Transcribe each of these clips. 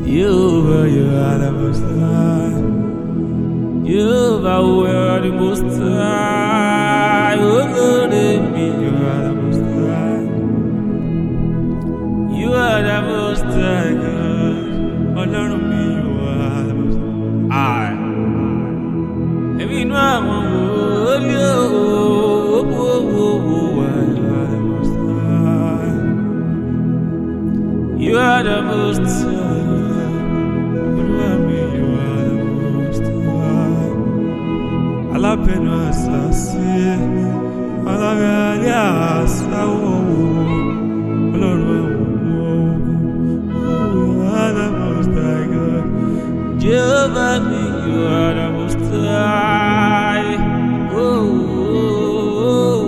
Jehovah, you are the most high. Jehovah, you are the most high. Oh, Lord, me, you are the most high. You are the most high, God. Ọlọ́run mi, you are the most high. Èmi inú àwọn wòlíì owó owó wà, you are the most high. You are the most high. Olúwa mi, you are the most high. Alábẹ́nu àṣàṣe, alábẹ́alẹ́ àṣàwọ̀ Ọlọ́run àwọn ọmọ ogun. You are the most high God. Jehovah mi, you are the most high. Oh, oh,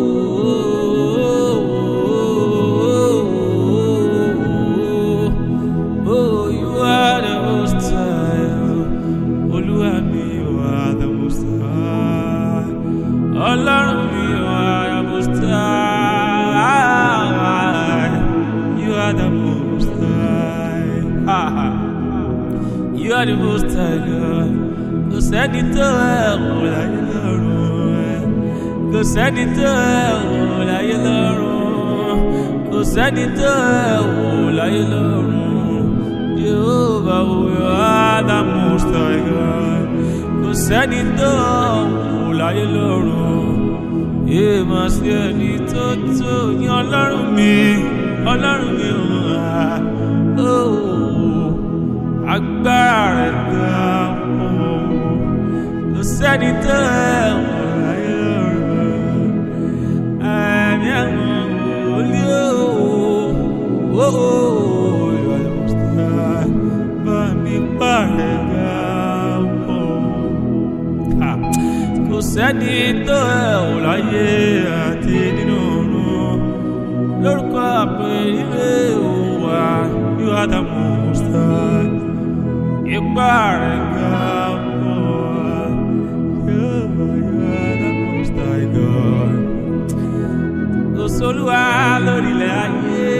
oh, oh, oh, oh, you are the most high. Olúwa mi, you are the most high. Ọlọ́run mi, you are the most high. You are the most high. You are the most high God. Kò sẹ́ni tó ẹ̀rù láyé lọ́rùn ẹ̀. Kò sẹ́ni tó ẹ̀rù láyé lọ́rùn. Kò sẹ́ni tó ẹ̀rù láyé lọ́rùn. Jehovah, you are the most high God. Kò sẹ́ni tó ẹ̀rù láyé lọ́rùn. Èèmọ̀ sí ẹni tó tó ní ọlọ́run mi. Ọlọ́run mi ò wá. Oh agbára rẹ̀ ga pọ̀ kò sẹ́ni tó ẹ̀wọ̀n láyé lọ́rùn ẹ̀mí ẹ̀wọ̀n wòlíì o ìwà ìmọ̀síta bá mi pààrẹ̀ ga pọ̀ kò sẹ́ni tó ẹ̀wọ̀n láyé àti nínú ọ̀run lórúkọ àpèrè òwà yóò àdàmọ̀síta ipá rẹ̀ ga pọ̀ yóò yọ the most high God. Kò sólúwa lórílẹ̀ ayé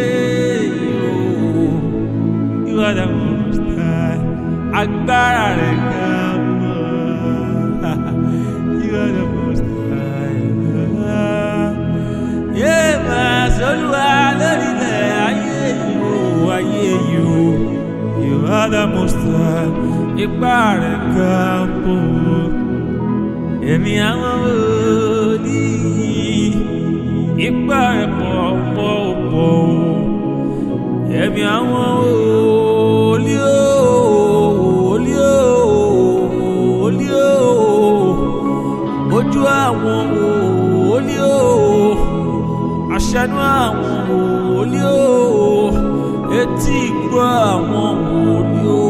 yóò you are the most high. Agbára rẹ̀ ga pọ̀ you are the most high. Yé máa sólúwa lórílẹ̀ ayé yóò ayé yóò. You are the most high. Ipá rẹ̀ ga pọ̀. Èmi àwọn wòlíì. Ipá rẹ̀ pọ̀ pọ̀ pọ̀. Èmi àwọn wòlíì o. Wòlíì o. Wòlíì o. Ojú àwọn wòlíì o. Aṣẹ́nu àwọn wòlíì o etí gbọ́ àwọn wòlíì o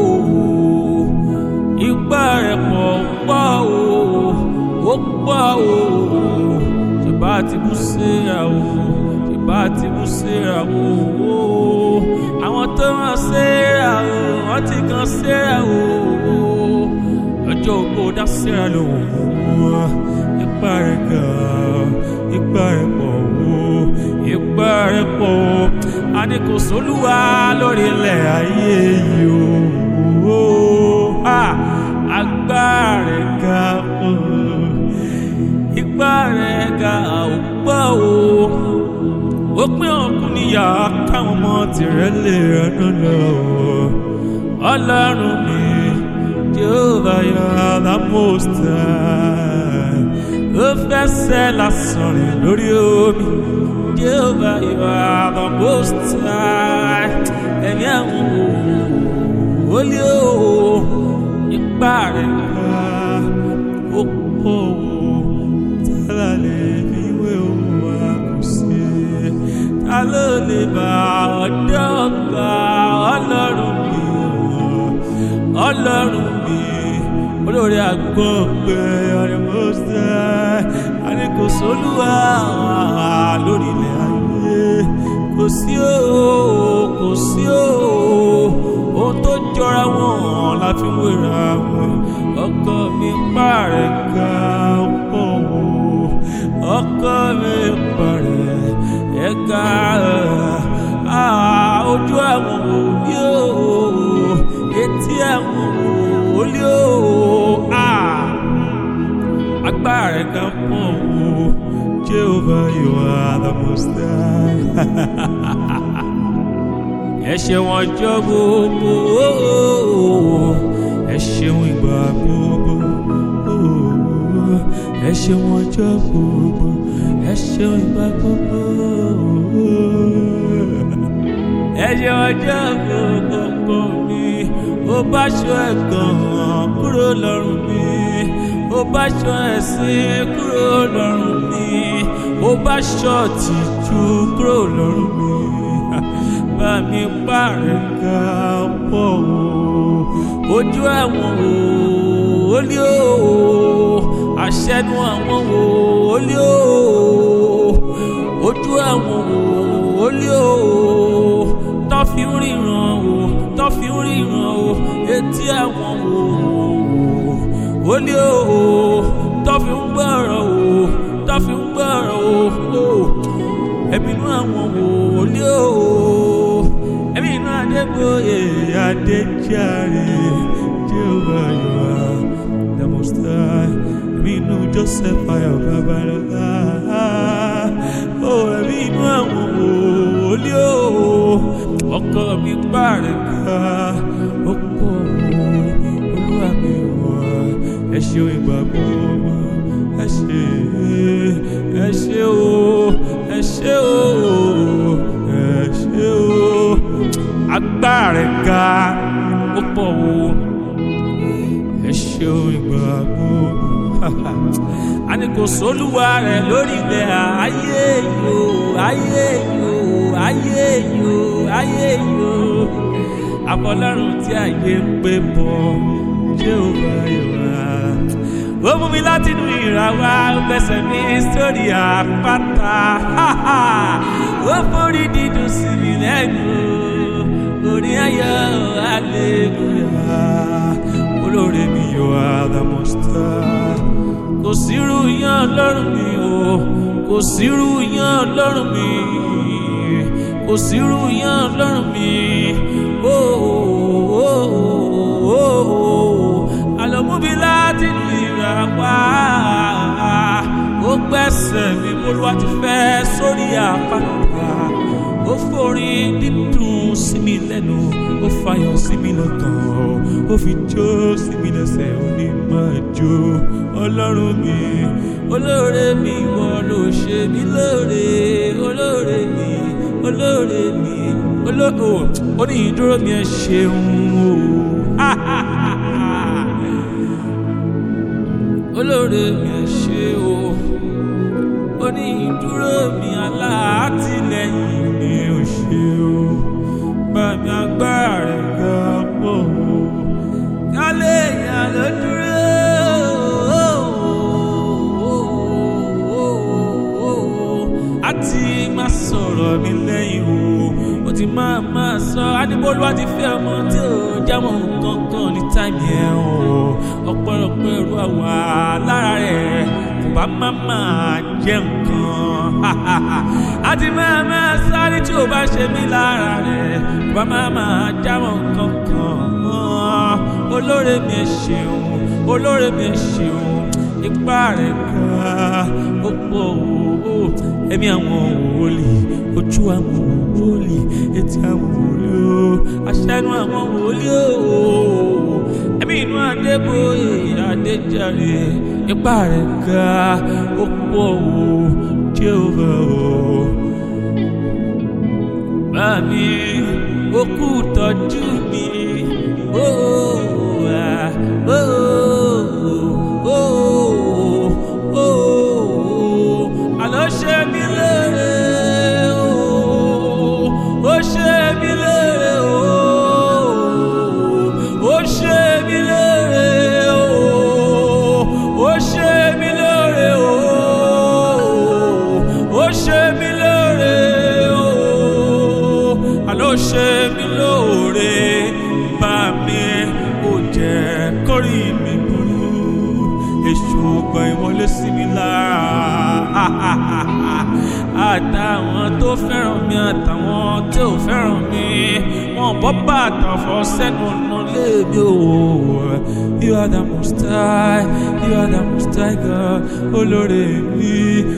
ipá rẹ̀ pọ̀ pọ̀ o ó pọ̀ o tìbá ti bú síra o tìbá ti bú síra o àwọn tó rán síra o wọ́n ti kan síra o ọjọ́ ògbó dá síra lò wọ́n ipá rẹ̀ ga ipá rẹ̀ pọ̀ o ipá rẹ̀ pọ̀ o a ní kò sólúwa lórí ilẹ̀ ayé yìí o agbára rẹ̀ ga o ipá rẹ̀ ga àwògbọ́ o ó pín ọkùn níyà káwọn ọmọ tìrẹ lè rẹnu lọ ọlọ́run mi Jehovah you are the most high ó fẹsẹ̀ lásán rìn lórí omi. Jehovah, you are the most high. Ẹ̀mí àwọn wòlíì o, ipá rẹ̀ ká ó pọ̀ o. Tálá lè fi wé òun wá kù sí. Ta ló lè bá ọ̀dọ́ gbà ọlọ́run mi o? Ọlọ́run mi, olórí àgbọ̀ngbẹ ọ̀rẹ́ most high. A ní kò sólúwa lórí ilẹ̀ ayé kò sí o kò sí o ohun tó jọra wọn la fi wéra wọn ọkọ mi pààrẹ̀ ká pọ̀ o ọkọ mi pààrẹ̀ ẹ̀ka ojú àwọn òbí o rẹ̀ ga pọ̀ o Jehovah you are the most high. ẹ ṣeun ọjọ́ gbogbo ẹ ṣeun ìgbà gbogbo ẹ ṣeun ọjọ́ gbogbo ẹ ṣeun ìgbà gbogbo ẹ ṣeun ọjọ́ gbogbo mi ó bá ṣọ ẹ̀gàn kúrò lọ́rùn mi ó bá ṣọ ẹ̀sìn kúrò lọ́rùn mi ó bá ṣọ tìjú kúrò lọ́rùn mi bá mi pààrẹ̀ ká pọ̀ o ojú ẹ̀wọ̀n o ó lé o àṣẹnu àwọn o ó lé o ojú ẹ̀wọ̀n o ó lé o tó fi ń ríran o tó fi ń ríran o etí ẹ̀wọ̀n o ó lé o tó fi ń gbọ́rọ̀ o tó fi ń gbọ́rọ̀ o ẹ̀mí inú àwọn o ó lé o ẹ̀mí inú adégbòye adéjàre Jehovah you are the most high ẹ̀mí inú Joseph ayọ̀ babalọ́lá ó ẹ̀mí inú àwọn wòlíì ó ọkọ mi pààrẹ̀ ká ó pọ̀ olúwa mi wà ẹ ṣeun ìgbà gbogbo ẹ ṣe ẹ ṣe o ẹ ṣe o ẹ ṣe o agbára ga ó pọ̀ o ẹ ṣeun ìgbà gbogbo a ní kò sólúwa rẹ̀ lórí ilẹ̀ ayé yìí o ayé yìí o ayé yìí o ayé yìí o àfọlọ́run tí ayé ń pè bọ̀ Jehovah Yorùbá ó mú mi láti inú ìràwá ó fẹsẹ̀ mi sórí àpáta ó forí dídùn sí mi lẹ́nu orí ayọ̀ hallelujah olóore mi you are the most high kò sírú yan lọ́rùn mi o kò sírú yan lọ́rùn mi kò sírú yan lọ́rùn mi o àlọ́múbi láti inú ìràpá ó gbẹ́sẹ̀ mi olúwa ti fẹ́ sórí àpáta ó forin dídùn sí mi lẹ́nu ó fayọ̀ sí mi lọ́kàn ó fi jó sí mi lẹ́sẹ̀ ó ní máa jó ọlọ́run mi olóore mi ìwọ ló ṣe mí lóore olóore mi olóore mi olóore ó ní ìdúró mi ẹ ṣeun o olóore mi ẹ ṣe o ó ní ìdúró mi alátìlẹ́yìn mi ò ṣe o bá mi agbára rẹ̀ ga pọ̀ o kálẹ̀ èèyàn ló dúró àti má sọ̀rọ̀ mi lẹ́yìn o ó ti máa máa sọ adébólúwa ti fẹ́ ọmọ tí ò jámọ́ nǹkan kan ní táìmì ẹ̀ o ọ̀pọ̀lọpọ̀ ẹ̀rù àwà lára rẹ̀ kò bá má máa jẹ́ nǹkan àti máa máa sáré tí ò bá ṣe mí lára rẹ̀ kò bá má máa jámọ́ nǹkan kan olóore mi ẹ ṣeun olóore mi ẹ ṣeun ipá rẹ̀ ká ó pọ̀ o ẹ̀mí àwọn wòlíì ojú àwọn wòlíì etí àwọn wòlíì o aṣẹ́nu àwọn wòlíì o ẹ̀mí inú adébóyè adéjàre ipá rẹ̀ ká ó pọ̀ o Jehovah o bá mi ó kú tọ́jú mi ó wà ó ó ó àlọ́ ṣe mí lére o ó ṣe mí lére o ó ṣe mí lére o ó ṣe mí lére o ó ṣe mí lére o àlọ́ ṣe mí lóore tó fẹ́ràn mi àtàwọn tí ò fẹ́ràn mi wọn bọ́ bàtà fọ́ sẹ́nu ọ̀nà léèmí o. You are the most high, you are the most high God, olóore mi.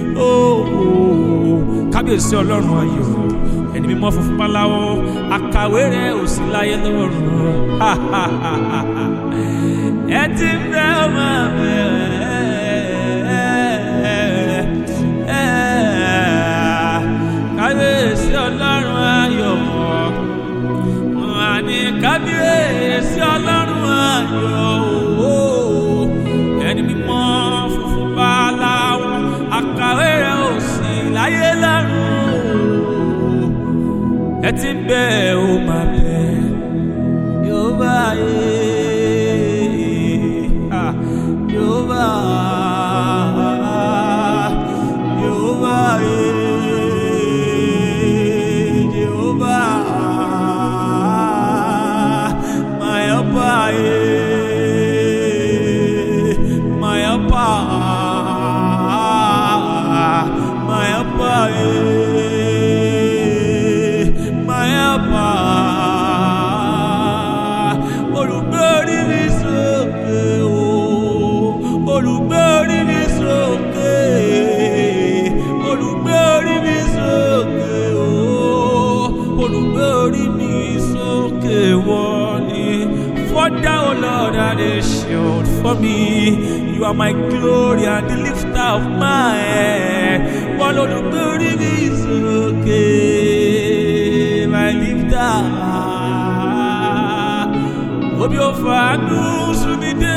Kábíyèsí ọlọ́run ayọ̀, ẹni mímọ́ funfun báláwo, àkàwé rẹ̀ ò sí láyé lọ́rùn. Ẹ ti fẹ́ ọmọ bẹ̀rẹ̀. Kábíyèsí ọlọ́run ayọ̀ àní kábíyèsí ọlọ́run ayọ̀ o ẹni mímọ́ funfun báláwo àkàwé rẹ̀ ò sí láyé lọ́run ẹ ti ń bẹ ò máa bẹ yóò bá yé yóò bá yóò bá yé. Jehovah, my helper, my helper, my helper, my helper. Olùgbé orí mi sókè o, olùgbé orí mi sókè, olùgbé orí mi sókè o, olùgbé orí mi sókè wọ́n ni. For thou, Lord, art a shield for me. You are my glory and the lifter of my head. Wọ́n olùgbé orí mi sókè, my lifter. Obi ò fàánú sún mi dé.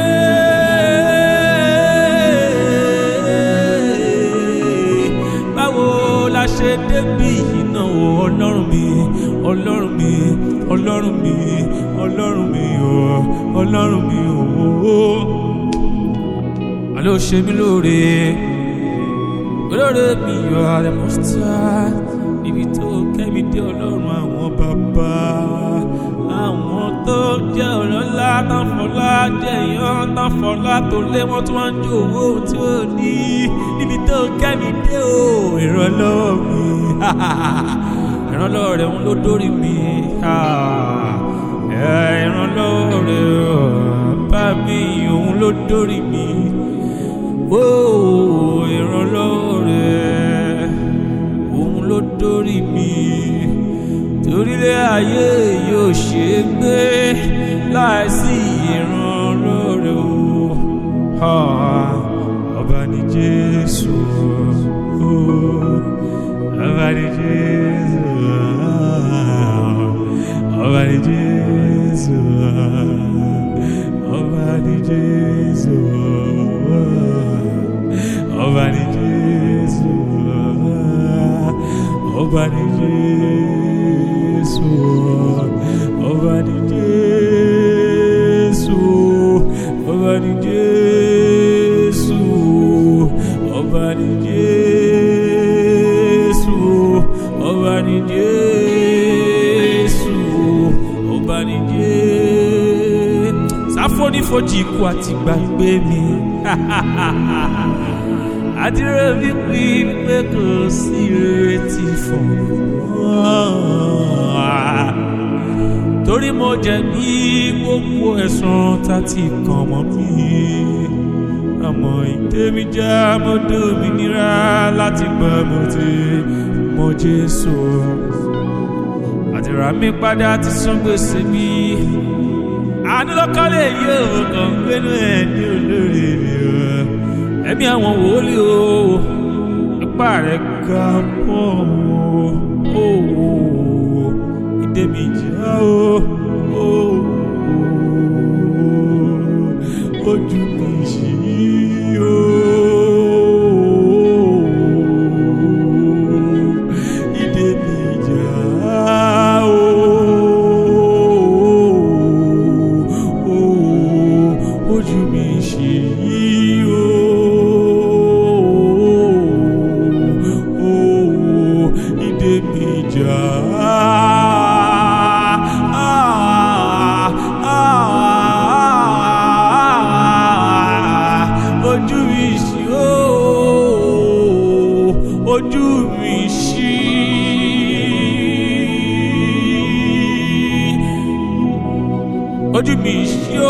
Báwo la ṣe débi iná o ọlọ́run mi ọlọ́run mi ọlọ́run mi ọlọ́run mi o ọlọ́run mi o. Àlọ́ ṣe mí lóore olóore mi yọ àrẹ mọ́sítà níbi tó kẹ́mi dé ọlọ́run àwọn bàbá àwọn tó jẹ́ ọlọ́lá tán fọlá jẹ́ ìyàn tán fọlá tó lé wọ́n tí wọ́n ń jó owó tí ó ní níbi tó kẹ́mi dé o ìrànlọ́wọ́ mi ìrànlọ́wọ́ rẹ̀ ń ló dórí mi ìrànlọ́wọ́ rẹ̀ bá mi òun ló dórí mi ó ìrànlọ́wọ́ rẹ̀ òun ló dórí mi torílẹ̀ ayé yóò ṣe é gbé láìsí ìrànlọ́wọ́ rẹ̀ o Ah, ọba ní Jésù o ọba ní Jésù ọba ní Jésù ọba ní Jésù ọba ní Jésù ọba ní Jésù ọba ní Jésù ọba ní Jésù ọba ní Jésù ọba ní Jésù ọba ní Jésù sáfónífojì ikú àti gbàgbé mi àdúrà mi pé pé kò sí ìrètí fún ọ torí mo jẹ̀bi gbogbo ẹ̀sùn tá ti kàn mọ́ mi àmọ́ ìdèmí já mo dòmìnira láti gbà mo ti mọ Jésù àdúrà mi padà ti san gbèsè mi àánú lọ́kọ́lé yóò kàn gbénu ẹ̀ ní olórí mi o ẹ̀mí àwọn wòlíì o ipá rẹ̀ ga pọ̀ o ìdè mi já o ojú mi ṣí o ìdè mi já o ojú mi ṣí o ìdè mi já. ojú mi ṣí o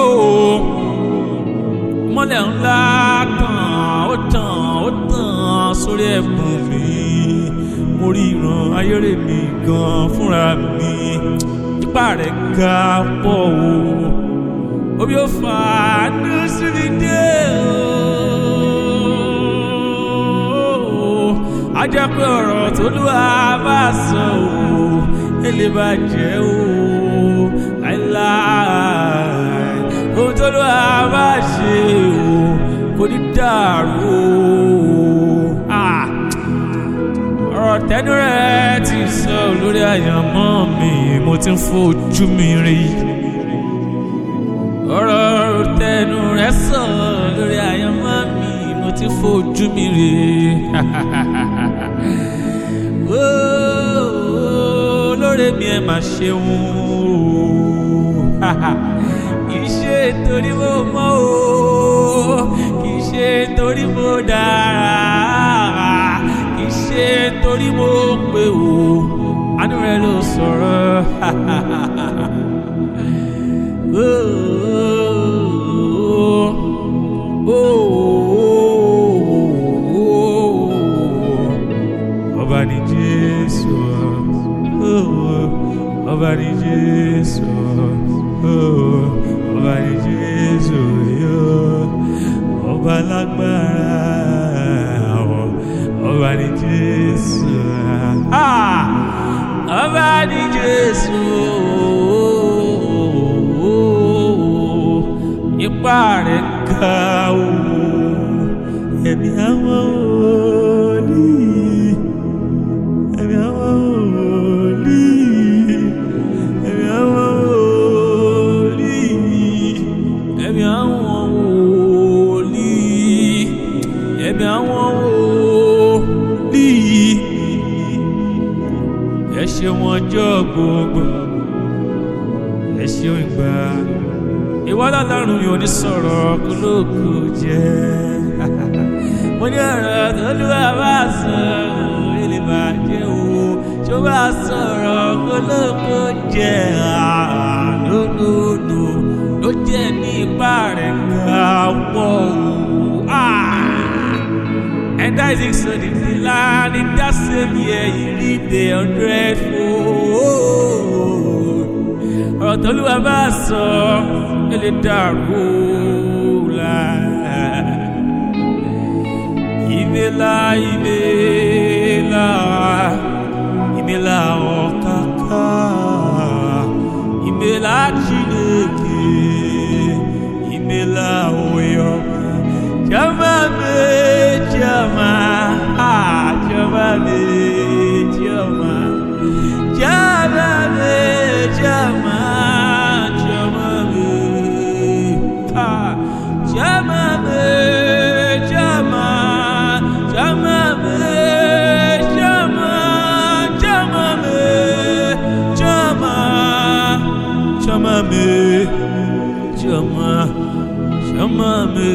mọ́lẹ̀ ńlá tàn ó tàn ó tàn sórí ẹ̀bùn mi mo rí ìran ayére mi gan fúnra mi ipá rẹ̀ ga pọ̀ o omi ò fà á ní síbi dé o a jẹ́ pé ọ̀rọ̀ tó lù á bá sọ o èlé bá jẹ́ o láíláí ohun tó lù á bá ṣe o kò ní dàrú o ọ̀rọ̀ tẹ́nu rẹ̀ ti sọ lórí àyànmọ́ mi mo ti ń fojú mi rí ọ̀rọ̀ tẹnu rẹ̀ sọ lórí àyànmọ́ mi mo ti fojú mi rí lórí mi ẹ máa ṣeun kì í ṣe torí mo mọ̀ o kì í ṣe torí mo dára kì í ṣe torí mo pé o àánú rẹ ló sọ̀rọ̀. ọba ni jésù ọba ni jésù ọba ni jésù ọba lágbára ọba ni jésù ọba ni jésù ipá rẹ̀ ga o ẹ̀mí àwọn wòlíì ẹ̀mí àwọn wòlíì ẹ̀mí àwọn wòlíì ẹ̀mí àwọn wòlíì ẹ̀mí àwọn wòlíì ẹ ṣeun ọjọ́ gbogbo ẹ ṣeun ìgbà ìwọ lọ́lọ́run mi ò ní sọ̀rọ̀ kólókò jẹ́ mo ní ọ̀rọ̀ tó lúwa bá sọ ilé bàjẹ́ o tó bá sọ̀rọ̀ kólókò jẹ́ lónìí ló jẹ́ ní ipá rẹ̀ ká pọ̀ o. And that is so the land in that same year you reap the hundredfold. Ọ̀rọ̀ tó lúwa bá sọ ele dàrú la. Ìmẹ̀lá ìmẹ̀lá ìmẹ̀lá ọ̀kàkà ìmẹ̀lá Chineke ìmẹ̀lá oyọ̀ jama me jama ah jama me jama jama me jama jama me ah jama me jama jama me jama jama me jama jama me jama jama me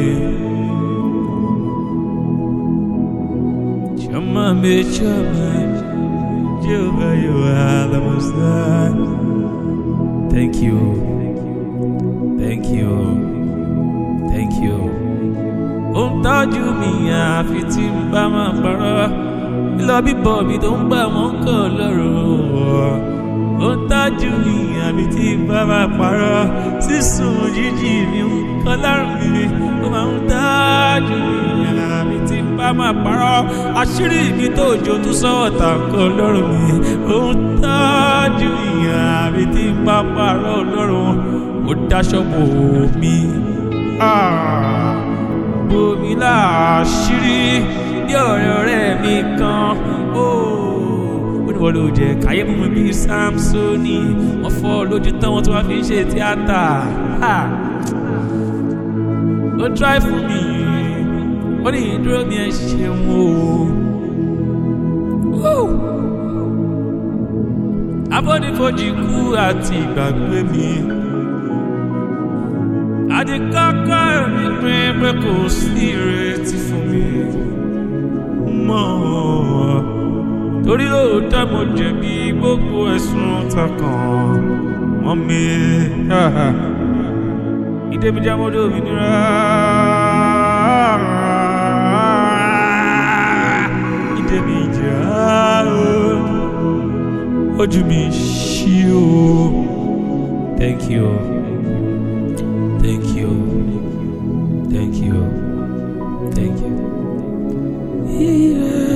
jama me jama Jehovah you are the most high thank you thank you thank you ó ń tọ́jú mi àfi tí n bá máa parọ́ lílọ bíbọ̀ mi tó ń gbà wọ́n kọ̀ lọ́rùn ó ń tọ́jú mi àfi tí n bá máa parọ́ sísun jíjì mi ń kọ́ lọ́rùn mi ó máa ń tọ́jú mi àfi tí n bá máa parọ́ àṣírí mi tó jò tún sọ́wọ́ tà kọ́ lọ́rùn mi ó ń tọ́jú mi àfi tí n bá parọ́ lọ́rùn ó dáṣọ́ bò mí. Ah bomi láàṣírí bí ọ̀rẹ́ ọ̀rẹ́ mi kan ó ní wọ́n ló jẹ́ káyé mú mi bí Samsoni wọ́n fọ́ lójú tán wọ́n tún wá fi ń ṣe tíátà ó try fún mi ó ní ìdúró mi ẹ ṣeun o afọ́nifojì kú àti ìgbàgbé mi àti kọ́kọ́ mi pé pé kò sí ìrètí fún mi mọ́ torí lóòótọ́ mo jẹ̀bi gbogbo ẹ̀sùn takàn mọ́ mi ìdèmí jẹ́ mọ́dọ̀ òmìnira. ìdèmí jẹ́ ojú mi ṣí o. Thank you. Thank you. Thank you. Thank you. Yeah.